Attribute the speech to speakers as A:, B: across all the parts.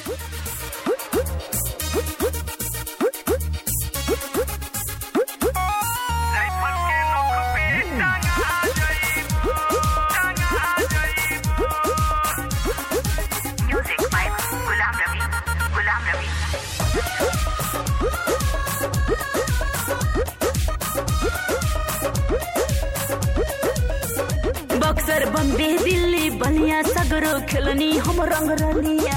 A: Rifle के नोक पे टंगा जइबो टंगा जइबो
B: Music by Gulam Ravi. Gulam Ravi.
C: Buxar Bombay Delhi बलिया सगरो खेलनी हम रंग रलिया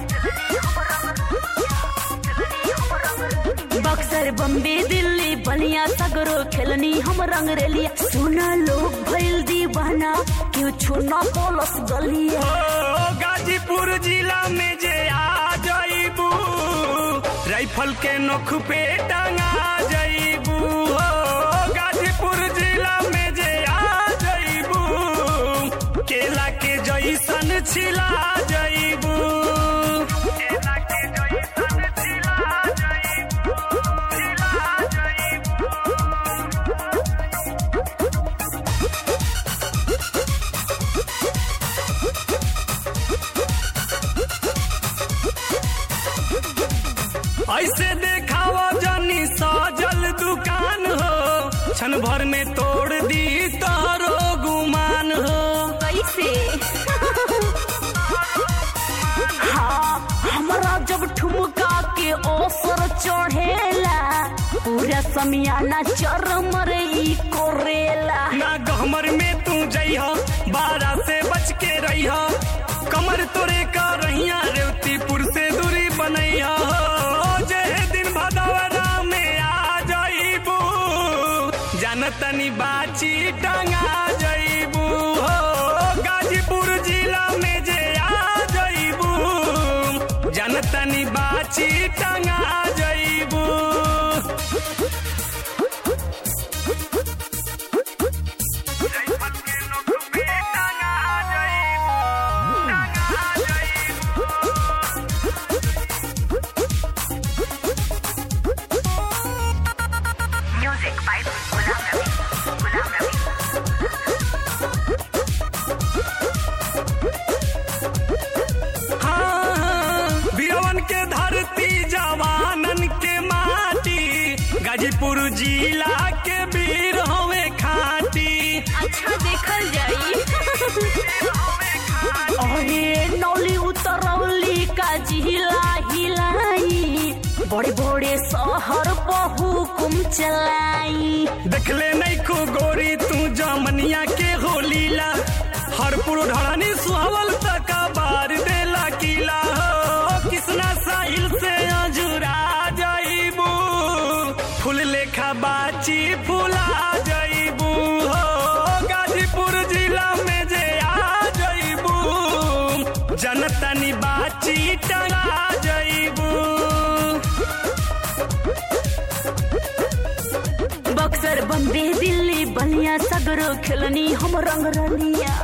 C: बक्सर बम्बे दिल्ली बलिया सगरो खेलनी हम रंग रेलिया सुना लोग भइल दीवाना क्यों छूना पोलस गलिया
A: ओ गाजीपुर जिला में जे आ जइबू राइफल के नोक पे टंगा जइबू ओ गाजीपुर जिला में जे आ जइबू केला के जइसन छिला जइबू केला के जइसन छिला जइबू छिला जइबू ऐसे देखावा जानी साजल दुकान हो क्षण भर में तोड़ दी तारो गुमान हो
C: कैसे हाँ हमरा जब ठुमका के ओसर चढ़ेला पूरा समियाना चरमर ई कोरेला
A: ना गहमर में तू जइह बारह से बच के रहिह कमर तोरे का रहिया रेवतीपुर से दूरी बनैया हो जे दिन भदौरा में आ जइबू जानतनी बाची टंगा जइबू हो गाजीपुर जिला में जे आ जइबू जानतनी बाची टंगा जइबू राइफल के नोक पे टंगा जइबू टंगा जइबू
B: Music by Gulam Ravi. Gulam Ravi.
A: हाँ, हाँ, वीरवन के धरती जवानन के माटी गाजीपुर जिला के वीर हवे खाटी
C: अच्छा देखल जाई अरे नौली उतरौली का जिला हिलाई बड़े बड़े शहर बहुकुम चलाई
A: देखले नहीं को गोरी तू जमनिया के होलीला हरपुर ढड़ानी सुहावल तक बार देला किला हो किसना साहिल से अजुरा जाइबू फूल लेखा बाची फूला जाइबू हो गाजीपुर जिला में जे आ जाइबू जनतनी बाची टंगा जाइबू
C: बक्सर बम्बे दिल्ली बलिया सगरो खेलनी हम रंग रलिया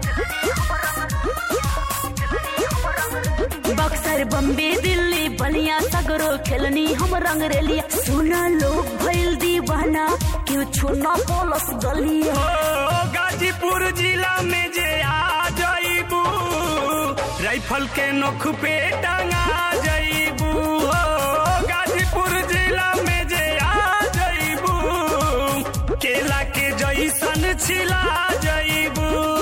C: बक्सर बम्बे दिल्ली बलिया सगरो खेलनी हम रंग रेलिया सुना लोग भइल दीवाना क्यों छूना पोलस गलिया
A: ओ गाजीपुर जिला में जे आ जइबू राइफल के नोक पे टंगा जइबू हो गाजीपुर जिला में जे आ जइबू केला के जइसन छिला जइबू